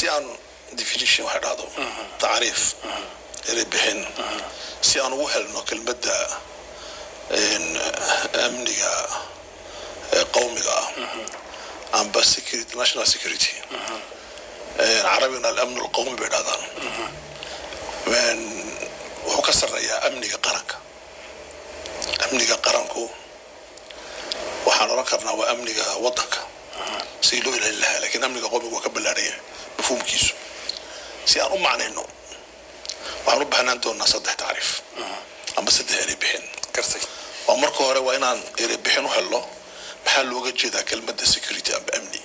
si aan definition waxa dhahdo tacriif eri bixin si aan ugu helno kelmadda amniga qowmiga ah amba security national security carabigana alamnu alqowmi bay dhahdaan wuxuu ka sarreeyaa amniga qaranka amniga qaranku waxaan oran karnaa waa amniga waddanka si loo ilaalin lahaa lakiin amniga qowmiga waa ka ballaaraya mafhuumkiisu si aan u macnayno waxaan u baahnaan doonaa saddex tacriif amba saddex eri bixin gartay waa marka hore waa inaan eri bixin u helno maxaa looga jeedaa kelmadda security amba amni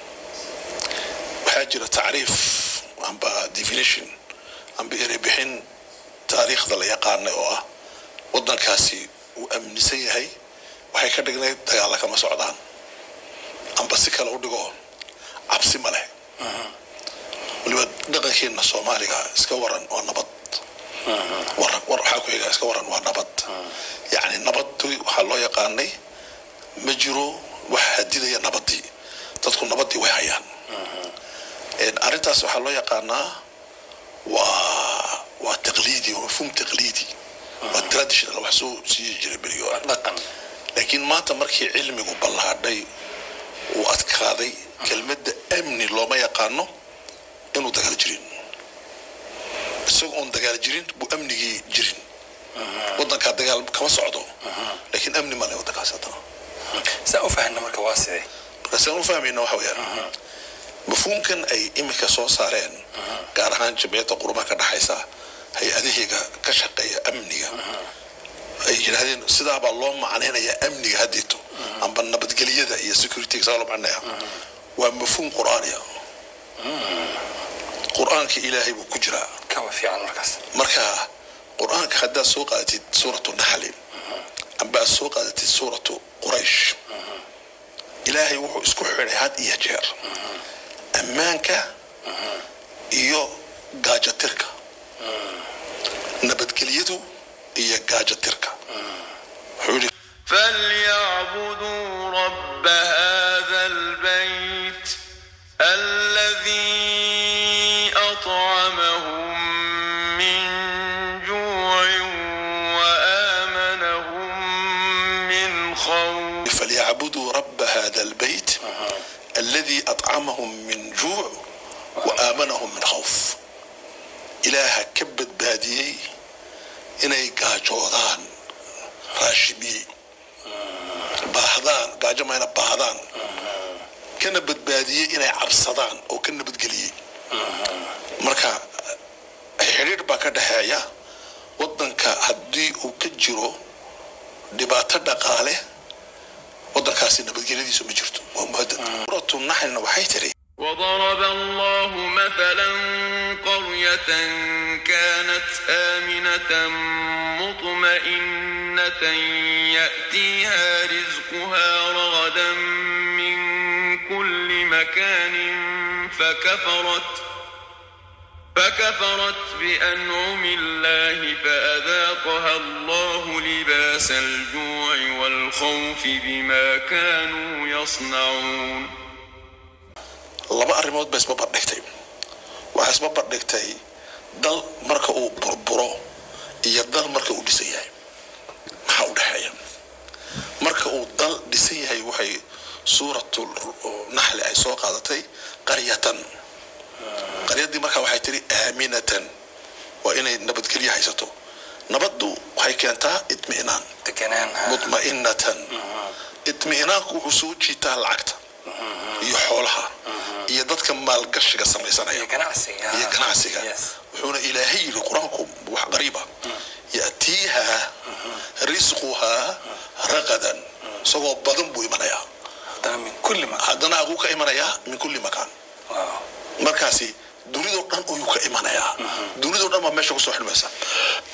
waxaa jira tacriif amba definition amba eri bixin taariikhda la yaqaanay oo ah waddankaasi uu amnisan yahay waxay ka dhignayd dagaalla kama socdaan amba si kale u dhigo cabsi ma leh waliba dhaqankeena soomaaliga iska waran waa nabad war waxaa ku xiga iska waran waa nabad yacni nabaddu waxaa loo yaqaanay ma jiro wax hadidaya nabadii dadku nabadii way hayaan arrintaas waxaa loo yaqaanaa waa waa taqliidi waa mafhuum taqliidi waa traditional wax soo sii jiray berigi hore dhaqan laakiin maanta markii cilmigu ballaadhay uu adkaaday kelmadda amni looma yaqaano inuu dagaal jirin isagoo oon dagaal jirin buu amnigii jirin waddankaa dagaal kama socdo laakiin amni male waddankaas haddana saa u fahanna marka waa sidee markaasaan u fahmayna waxa weeyaan mafhuumkan ay iminka soo saareen gaar ahaan jamciyadda qurumaha ka dhaxaysa hay-adahayga ka shaqeeya amniga ay yidhaahdeen sidaabaa loo macnaynayaa amniga haddeeto amba nabadgelyada iyo securityga saa loo macnaya waa mafhuum qur'aaniya qur'aanka ilaahay buu ku jiraa kaba fiican markaas marka qur'aanka haddaad soo qaadatid suuratu naxli amba aad soo qaadatid suuratu quraysh ilaahay wuxuu isku xidhay had iyo jeer ammaanka iyo gaajatirka nabadgelyadu iyo gaajatirka wuxuu yidhi فليعبدوا رب هذا البيت الذي أطعمهم من جوع وآمنهم من خوف فليعبدوا رب هذا البيت الذي أطعمهم من جوع وآمنهم من خوف إله كبد باديي إني قاجودان راشمي baahdaan gaajo mayna baahdaan kana badbaadiyey inay cabsadaan oo ka nabadgeliyey marka xidhiidh baa ka dhexeeya waddanka haddii uu ka jiro dhibaato dhaqaale waddankaasi nabadgelyadiisu ma jirto waa muhadad suuratu naxlina waxay tiri وضرب الله مثلا قرية كانت آمنة مطمئنة يأتيها رزقها رغدا من كل مكان فكفرت فكفرت بأنعم الله فأذاقها الله لباس الجوع والخوف بما كانوا يصنعون laba arrimood ba isba bardhigtay waxaa isba bardhigtay dal marka uu burburo iyo dal marka uu dhisan yahay maxaa u dhexeeya marka uu dal dhisan yahay waxay suuratu naxli ay soo qaadatay qaryatan qaryadii markaa waxay tiri aaminatan waa inay nabadgelyo haysato nabaddu waxay keentaa itmi'naan deganaan mutma'inatan itmi'naanku wuxuu soo jiitaa lacagta iyo xoolaha iyo dadka maalgashiga samaysanaya iyo ganacsiga iyo ganacsiga Yes. wuxuuna ilaahay yidhi qur-aanku wax qariiba ya'tiiha risquhaa raqadan isagoo badan buu imanayaa haddana min kulli ma haddana aguu ka imanayaa min kulli makaan waaw markaasi dunidoo dhan ayuu ka imanayaa dunidoo dhan baa meesha kusoo xidhmaysa